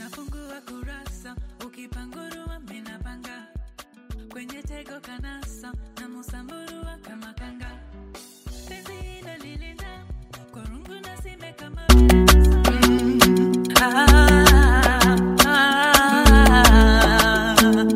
nafungua kurasa ukipangurua minapanga kwenye tego kanasa na musamburua kama kanga penzi hilo lilinda kwa rungu na sime kama Ah, ah,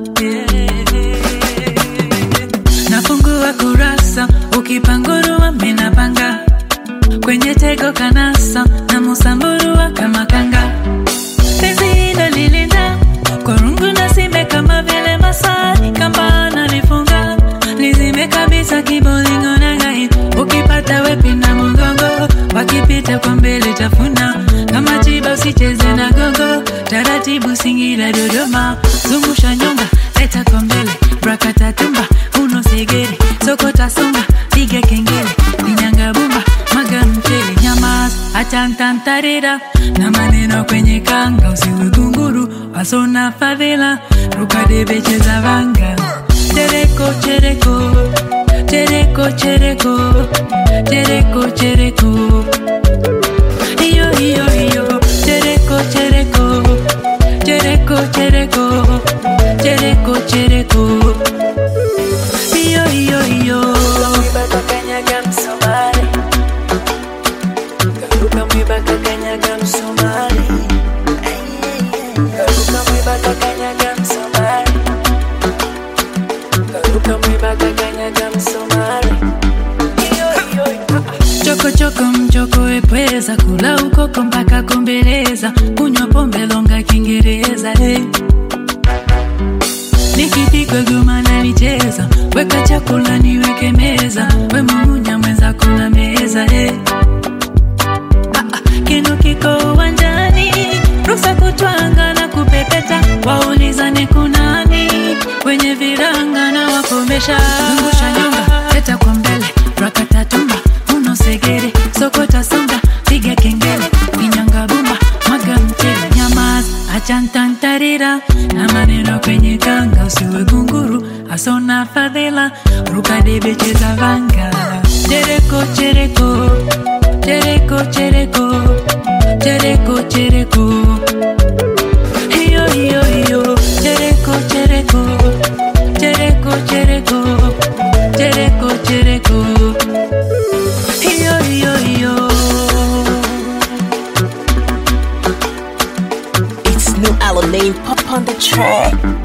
yeah. nafungua kurasa ukipangurua minapanga kwenye tego kanasa na musamburua kama kanga penzi hilo lilinda kwa rungu na sime kama vile masai kamba nalifunga lizime kabisa kibolingo na gai ukipata wepi na mgongo wakipita kwa mbele tafuna kama chiba usicheze na gogo taratibu singira dodoma zungusha nyonga leta kwa mbele brakatatumba uno segere sokota songa piga kengele inyanga bumba maga mchele nyamas achantantarira na maneno kwenye kanga usiwe gunguru wasona fadhila rukadebecheza vanga chereko chereko chereko chereko chereko chereko iyo iyo iyo chereko chereko chereko chereko chereko chereko iyo iyo iyo Mwibaka kanyaga msomali Karuka mwibaka kanyaga msomali Karuka mwibaka kanyaga msomali Karuka mwibaka kanyaga msomali Choko choko mchoko epweza kula ukoko mpaka kombeleza kunywa pombe longa Kiingereza hey. Nikipigwa goma nalicheza, weka chakula niweke meza, we mumunya mwenza kuna meza hey. Ah, ah, kinu kiko uwanjani, rusa kutwanga na kupepeta, waulizane kunani kwenye viranga na wakomesha. Zungusha nyonga, leta kwa mbele, rakatatumba, uno segere, sokota songa, piga kengele, inyanga bumba, mwaga mchele, nyamaza, achantantarira na maneno kwenye kanga, usiwe gunguru, asona fadhila, ruka debe cheza vanga, chereko chereko chereko chereko chereko chereko iyo iyo iyo chereko chereko chereko chereko chereko chereko iyo iyo iyo It's new Alanine pop on the track.